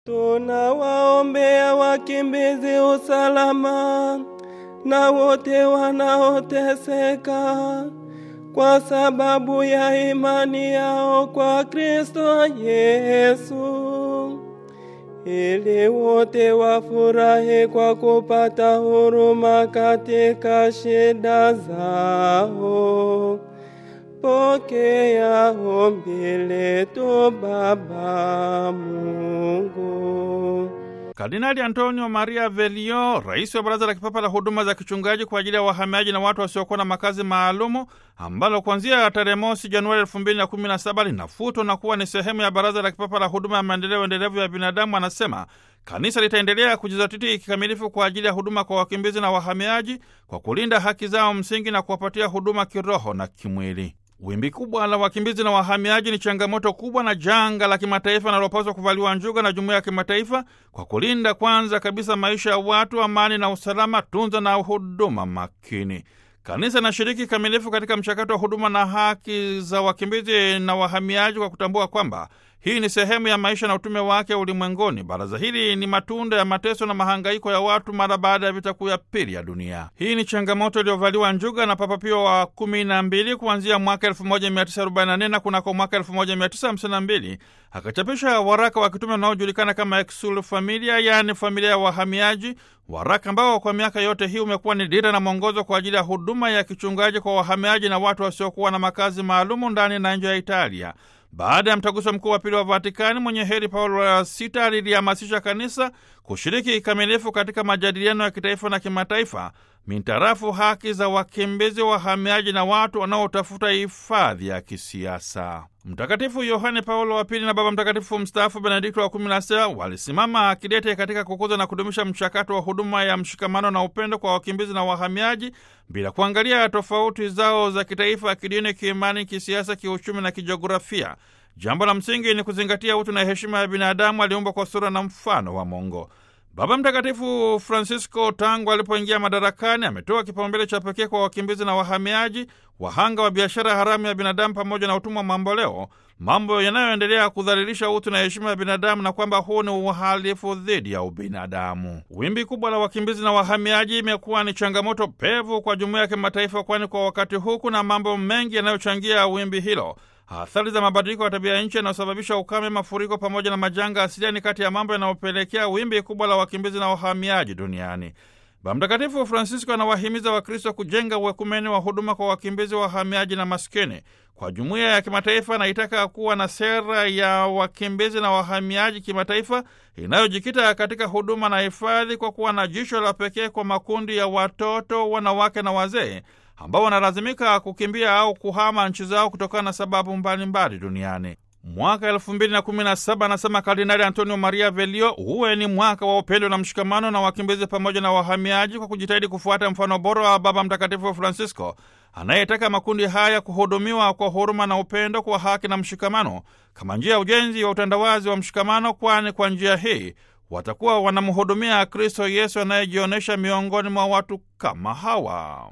Tunawaombea wakimbizi usalama na wote wanaoteseka kwa sababu ya imani yao kwa Kristo Yesu, ili wote wafurahi kwa kupata huruma katika shida zao. Pokea ombi letu Baba Mungu. Kardinali Antonio Maria Velio, rais wa Baraza la Kipapa la Huduma za Kichungaji kwa ajili ya wahamiaji na watu wasiokuwa na makazi maalumu, ambalo kuanzia tarehe mosi Januari elfu mbili na kumi na saba linafutwa na kuwa ni sehemu ya Baraza la Kipapa la Huduma ya Maendeleo Endelevu ya Binadamu, anasema kanisa litaendelea kujizatiti kikamilifu kwa ajili ya huduma kwa wakimbizi na wahamiaji kwa kulinda haki zao msingi na kuwapatia huduma kiroho na kimwili. Wimbi kubwa la wakimbizi na wahamiaji ni changamoto kubwa na janga la kimataifa linalopaswa kuvaliwa njuga na jumuiya ya kimataifa kwa kulinda kwanza kabisa maisha ya watu, amani na usalama, tunza na huduma makini. Kanisa linashiriki kikamilifu katika mchakato wa huduma na haki za wakimbizi na wahamiaji kwa kutambua kwamba hii ni sehemu ya maisha na utume wake ulimwenguni. Baraza hili ni matunda ya mateso na mahangaiko ya watu mara baada ya vita kuu ya pili ya dunia. Hii ni changamoto iliyovaliwa njuga na Papa Pio wa kumi na mbili kuanzia mwaka 1944 na kunako mwaka 1952 akachapisha waraka wa kitume unaojulikana kama Exsul Familia, yaani familia ya wahamiaji, waraka ambao kwa miaka yote hii umekuwa ni dira na mwongozo kwa ajili ya huduma ya kichungaji kwa wahamiaji na watu wasiokuwa na makazi maalumu ndani na nje ya Italia. Baada ya mtaguso mkuu wa pili wa Vatikani, mwenye heri Paulo wa sita lilihamasisha kanisa kushiriki kikamilifu katika majadiliano ya kitaifa na kimataifa mintarafu haki za wakimbizi, wahamiaji na watu wanaotafuta hifadhi ya kisiasa. Mtakatifu Yohane Paulo wa Pili na Baba Mtakatifu mstaafu Benedikto wa kumi na sita walisimama kidete katika kukuza na kudumisha mchakato wa huduma ya mshikamano na upendo kwa wakimbizi na wahamiaji bila kuangalia tofauti zao za kitaifa, kidini, kiimani, kisiasa, kiuchumi na kijiografia. Jambo la msingi ni kuzingatia utu na heshima ya binadamu aliumbwa kwa sura na mfano wa Mungu. Baba Mtakatifu Francisco tangu alipoingia madarakani ametoa kipaumbele cha pekee kwa wakimbizi na wahamiaji, wahanga wa biashara haramu ya binadamu pamoja na utumwa mamboleo, mambo yanayoendelea kudhalilisha utu na heshima ya binadamu, na kwamba huu ni uhalifu dhidi ya ubinadamu. Wimbi kubwa la wakimbizi na wahamiaji imekuwa ni changamoto pevu kwa jumuiya ya kimataifa, kwani kwa wakati huu kuna mambo mengi yanayochangia wimbi hilo. Athari za mabadiliko ya tabia ya nchi yanayosababisha ukame, mafuriko pamoja na majanga asilia ni kati ya mambo yanayopelekea wimbi kubwa la wakimbizi na wahamiaji duniani. Baba Mtakatifu Francisco anawahimiza Wakristo kujenga uekumeni wa huduma kwa wakimbizi, wahamiaji na maskini. Kwa jumuiya ya kimataifa anaitaka kuwa na sera ya wakimbizi na wahamiaji kimataifa inayojikita katika huduma na hifadhi, kwa kuwa na jicho la pekee kwa makundi ya watoto, wanawake na wazee ambao wanalazimika kukimbia au kuhama nchi zao kutokana na sababu mbalimbali duniani. Mwaka elfu mbili na kumi na saba anasema Kardinali Antonio Maria Velio, huwe ni mwaka wa upendo na mshikamano na wakimbizi pamoja na wahamiaji, kwa kujitahidi kufuata mfano bora wa Baba Mtakatifu Francisco anayetaka makundi haya kuhudumiwa kwa huruma na upendo, kwa haki na mshikamano, kama njia ya ujenzi wa utandawazi wa mshikamano, kwani kwa njia hii watakuwa wanamhudumia Kristo Yesu anayejionyesha miongoni mwa watu kama hawa.